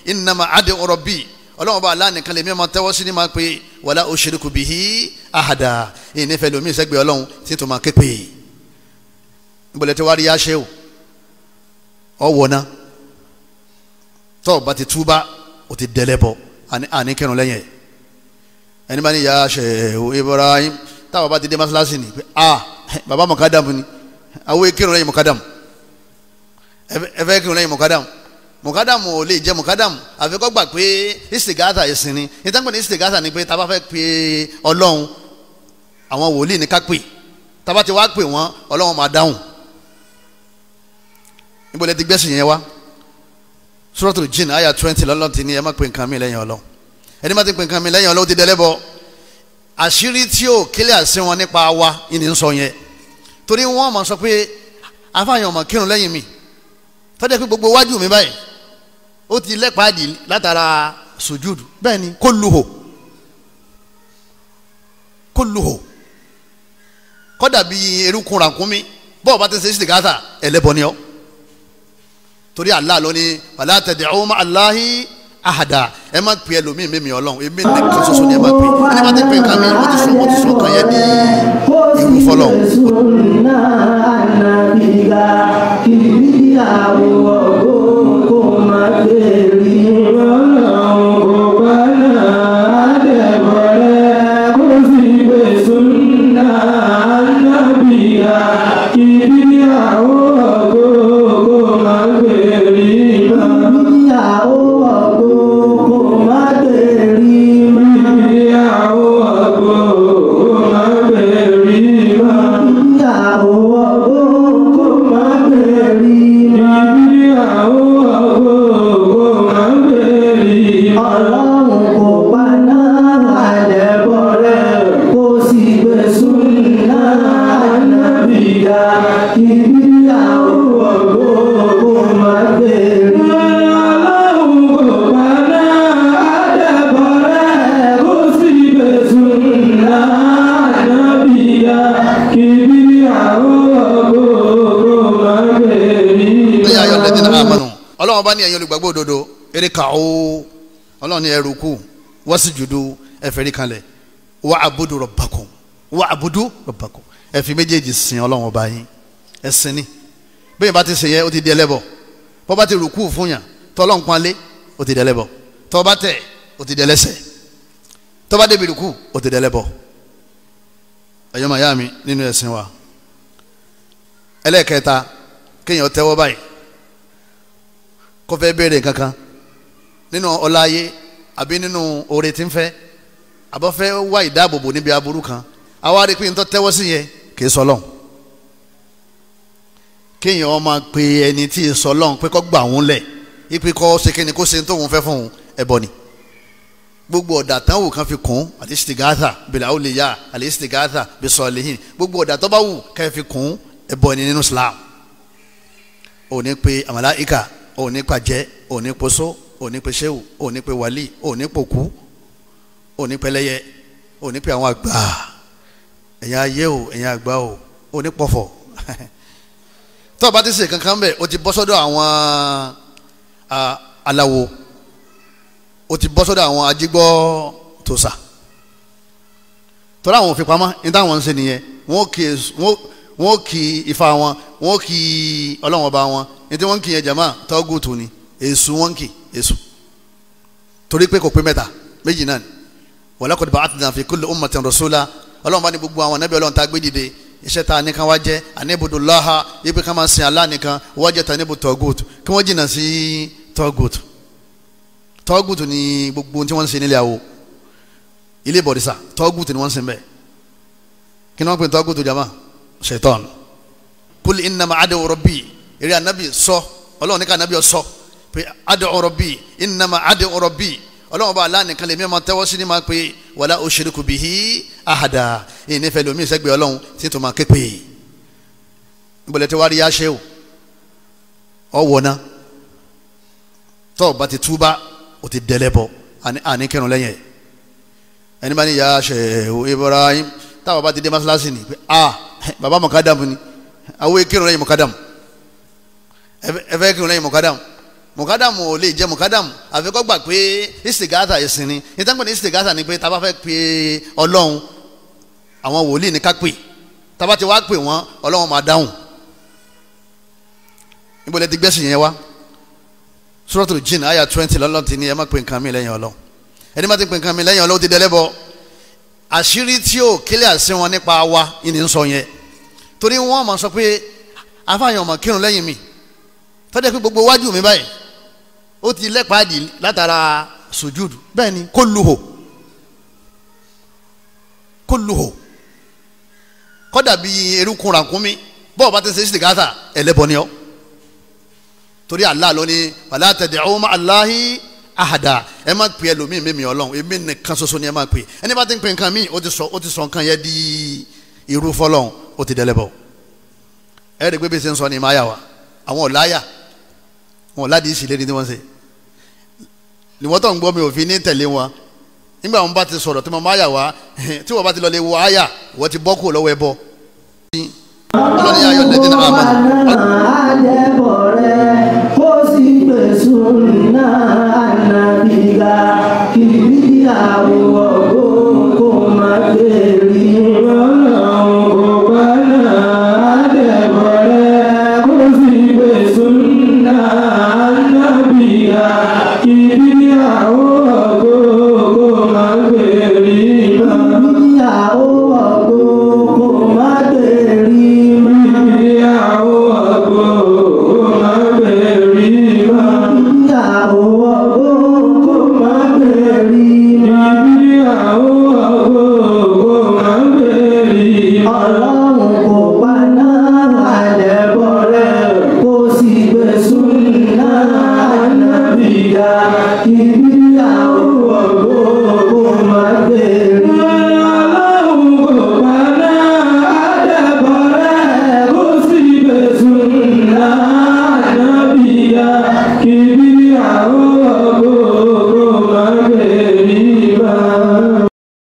innama ad'u rabbi ọlọ́run bá aláàánú kan lè mí máa tẹ́wọ́ sí ni máa pe wala ushriku bihi ahada ìyìn nífẹ̀ẹ́ lomi ìsẹ́gbẹ̀ẹ́ ọlọ́run tí tó máa ké pè é níbọ̀lẹ̀ tí wàá rí yáṣẹ́ o ọwọ́ náà tọ́ ọ bá ti túbá o ti dẹ́lẹ́ bọ̀ àní kírun lẹ́yìn ẹ̀ ẹni bá ní yáṣẹ́ o Ibrahim táwọn bá ti dé masalasi ni pé ah baba mọ̀kádàmù ni àwọn kírun lẹ́yìn mọ̀kádàmù ẹ fẹ́ kírun lẹ́yìn mọ̀kádàmù mọ̀kádàmù ò lè jẹ́ mọ̀kádàmù àfikọ́ gbà pé istigata ẹ̀sìn ni ìtàkùn ní istigata ni pé tá a bá fẹ́ pe ọlọ́run àwọn wòlíì ní ká pè tá a bá ti wá pè wọ́n ọlọ́run máa dáhùn níbo lẹ ti gbẹ́sìn yẹn wá Suratul Jinn àyà twenty lọ́lọ́run ti ní ẹ má pe nǹkan mi lẹ́yìn ọlọ́run ẹni má ti pe nǹkan mi lẹ́yìn ọlọ́run ti dẹ́lẹ́bọ àṣírí tí ó kílẹ̀ àṣẹ wọn nípa wa ìní ń sọ yẹn torí wọn mọ̀ sọ pé afáàyàn ọmọ kírun lẹ́yìn mi tọ́jà pé gbogbo wájú mi báyìí ó ti lẹ́pàdì látara sùjúdù bẹ́ẹ̀ ni kó luhò kó luhò kọ́dà bí erékùn ràkúnmí bọ́ọ̀ bá ti ṣe ṣìgáàtà ẹlẹ́bọ ni ọ́ torí Allah ló ní wala tad'u ma'a Allahi ahada ẹ má pè ẹlòmíì mímì ọlọ́run èmi nìkan ṣoṣo ni ẹ má pè ẹni má ti pè nǹkan mi wọ́n ti sọ wọ́n ti sọ nǹkan yẹn ní ìwú fọlọ́run. ọlọ́run bá ní ẹ̀yin olùgbàgbọ́ òdodo eré ka ó ọlọ́run ní ẹrù kù wọ́n sì jùdú ẹ̀fẹ̀rí kanlẹ̀ wà àbúdú rabbakum wà àbúdú rabbakum ẹ̀fí méjèèjì sìn ọlọ́run ọba yín ẹ̀sìn ni bẹ́ẹ̀ bá ti sè yẹ ó ti di ẹlẹ́bọ bọ́ bá ti rùkú fún yàn tọ́lọ́n panlé ó ti di ẹlẹ́bọ tọ́ bá tẹ̀ ó ti di ẹlẹ́sẹ̀ tọ́ bá débi rùkú ó ti di ẹlẹ́bọ ẹ̀yọ́ màyá mi nínú ẹ̀sìn wa ẹlẹ́ẹ̀kẹta kéèyàn tẹ́wọ́ báyìí kọfẹ béèrè kankan nínú ọláyé àbí nínú oore tí ń fẹ́ àbọ̀fẹ́ wá ìdáàbòbò níbi aburú kan àwa rí i pé n tó tẹ́wọ́ sí yẹn kì í sọlọ́n kéèyàn ọmọ pe ẹni tí ì sọlọ́n pé kó gbà wọ́n lẹ̀ ipe kọ́ ṣe kíni kó ṣe tóun fẹ́ fún un ẹbọ ni gbogbo ọ̀dà tán wù kan fi kún àti stigatha bẹ̀rẹ̀ àwọn lè yá àlẹ́ stigatha bí sọ̀lẹ́hìn gbogbo ọ̀dà tó bá wù ká fi kún ẹbọ ni nínú Islam òní pe àmàláìka òní pàjẹ́ òní poso òní pe sehu òní pe wali òní poku òní pẹlẹyẹ òní pe àwọn àgbà ẹ̀yin ayé o ẹ̀yin àgbà o òní pọ̀fọ̀ tó o bá ti ṣe kankan bẹ́ẹ̀ o ti bọ́ sọ́dọ̀ àwọn aláwo o ti bọ́ sọ́dọ̀ àwọn ajígbọ́ tòṣà tọ́lá àwọn òfin pamọ́ ní táwọn ń ṣe nìyẹn wọ́n kì í ifá wọn wọ́n kì í ọlọ́wọ́n bá wọn ní tí wọ́n ń kì yẹn jama tọ́gùtù ni èṣù wọ́n ń kì èṣù torí pé kò pé mẹ́ta méjì náà ni walaqad ba'athna fi kulli ummatin rasula ọlọ́run bá ní gbogbo àwọn anábì ọlọ́run tá a gbé dìde iṣẹ́ tá a ní kan wá jẹ́ anibudullaha yípe ká máa sin Allah nìkan wọ́n jẹ́ tanibu tọ́gùtù kí wọ́n jìnnà sí tọ́gùtù tọ́gùtù ni gbogbo tí wọ́n ń ṣe nílé àwò ilé bọ̀dísà tọ́gùtù ni wọ́n ń sin bẹ́ẹ̀ kí ni wọ́n pè tọ́gùtù jama shaitan kul innama adu rabbi eré anabi sọ ọlọ́run ní ká anabi sọ pé adu rabbi innama adu rabbi ọlọ́run bá aláàánú kan lè mí ọmọ tẹ́wọ́ sí ni máa pe wala ushriku bihi ahada yìí nífẹ̀ẹ́ lomi ìsẹ́gbẹ̀ẹ́ ọlọ́run tí tó máa ké pè é nbọ̀lẹ̀ tí wàá rí yáṣẹ́ o ọwọ́ náà tọ́ ọba ti túbá o ti dẹ́lẹ́ bọ̀ àní kẹrùn lẹ́yìn ẹ̀ ẹni bá ní yáṣẹ́ o Ibrahim táwọn bá ti dé masalasi ni pé ah baba mọ̀kádàmù ni àwọn kẹrùn lẹ́yìn mọ̀kádàmù ẹ fẹ́ kẹrùn lẹ́yìn mọ̀kádàmù mùkádàmù ò lè jẹ mùkádàmù àfi kó gbà pé istigata ẹ̀sìn ni ìtàkùn ní istigata ni pé tá a bá fẹ́ pe ọlọ́run àwọn wòlíì ní ká pè tá a bá ti wá pè wọ́n ọlọ́run máa dáhùn níbo lẹ ti gbẹ́sìn yẹn wá suratul jinn àyà twenty lọ́lọ́ ti ní ẹ má pe nǹkan mi lẹ́yìn ọlọ́run ẹni má ti pe nǹkan mi lẹ́yìn ọlọ́run ti dẹ́lẹ́bọ àṣírí tí ò kílẹ̀ àṣẹ wọn nípa wa ìní ń sọ yẹn torí wọ́n máa sọ pé afáàyàn ọmọ kírun lẹ́yìn mi tọ́jà pé gbogbo wájú mi báyìí ó ti lẹ́pàdì látara sùjúdù bẹ́ẹ̀ ni kó lu hò kó lu hò kọ́dà bí erukun ràkúnmí bọ́ọ̀ bá ti ṣe istighatha ẹlẹ́bọ ni ọ́ torí Allah ló ní wala tad'u ma'a Allahi ahada ẹ má pè ẹlòmíì mímì ọlọ́run èmi nìkan ṣoṣo ni ẹ má pè ẹni bá ti ń pè nǹkan míì ó ti sọ ó ti sọ nǹkan yẹn di irú fọlọ́run ó ti dẹ́lẹ́bọ ẹ rí i pé bí ṣe ń sọ ni máa yà wá àwọn ọ̀láyà wọn ò ládìí ìṣìlérí tí wọ́n ṣe ìwọ́n tó ń gbọ́ mi ò fi ní tẹ̀lé wọn nígbà wọn bá ti sọ̀rọ̀ tí mo máa yà wá tí wọ́n bá ti lọ lè wọ àyà wọ́n ti bọ́ kúrò lọ́wọ́ ẹ bọ́. ọlọ́ni ayọ̀ lẹ́dí náà àmọ́ àjẹbọ̀ rẹ̀ kó sì gbèsùn náà ànàbìgà kìbí àwọ̀ kó má gbèrè ọlọ́run kò bá náà àjẹbọ̀ rẹ̀ kó sì gbèsùn náà ànàbìgà kìbí àwọ̀ kó má gbèrè kìbí àwọ̀ kó má gbèrè Keep